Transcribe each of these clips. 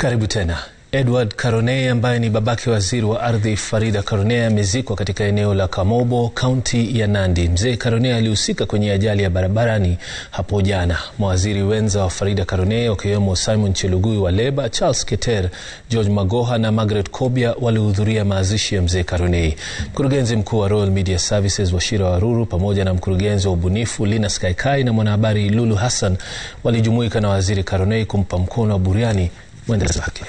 Karibu tena. Edward Karonei ambaye ni babake waziri wa ardhi Farida Karonei amezikwa katika eneo la Kamobo, kaunti ya Nandi. Mzee Karonei alihusika kwenye ajali ya barabarani hapo jana. Mawaziri wenza wa Farida Karonei wakiwemo Simon Chelugui wa Leba, Charles Keter, George Magoha na Margaret Kobia walihudhuria mazishi ya mzee Karonei. Mkurugenzi mkuu wa Royal Media Services Wachira Waruru pamoja na mkurugenzi wa ubunifu Linus Kaikai na mwanahabari Lulu Hassan walijumuika na waziri Karonei kumpa mkono wa buriani mwenda zake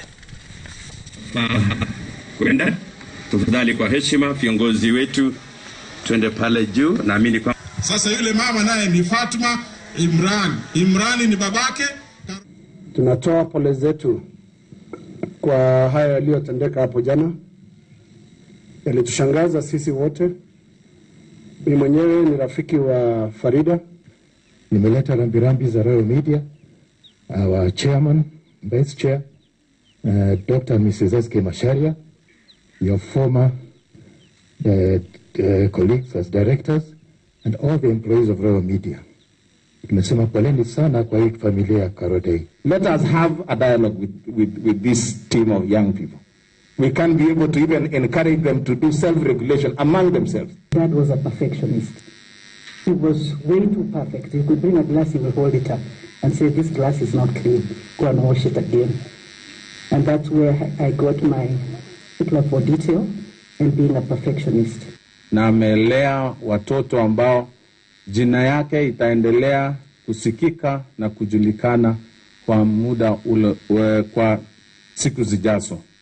kwenda tafadhali, kwa heshima, viongozi wetu twende pale juu. Naamini kwa sasa yule mama naye ni Fatma Imran. Imrani ni babake. Tunatoa pole zetu kwa haya yaliyotendeka hapo jana, yalitushangaza sisi wote. Mimi mwenyewe ni rafiki wa Farida. Nimeleta rambirambi za Royal Media, our chairman, vice chair Uh, Dr. Mrs. S.K. Masharia, your former uh, uh, colleagues as directors, and all the employees of Royal Media. Tumesema poleni sana kwa hii familia ya Karodei. Let us have a dialogue with, with, with this team of young people. We can be able to even encourage them to do self-regulation among themselves. Dad was a perfectionist. He was way too perfect. He could bring a glass, he would hold it up and say, this glass is not clean. Go and wash it again. And that's where I got my particular for detail and being a perfectionist. Na amelea watoto ambao jina yake itaendelea kusikika na kujulikana kwa muda ule, kwa siku zijazo.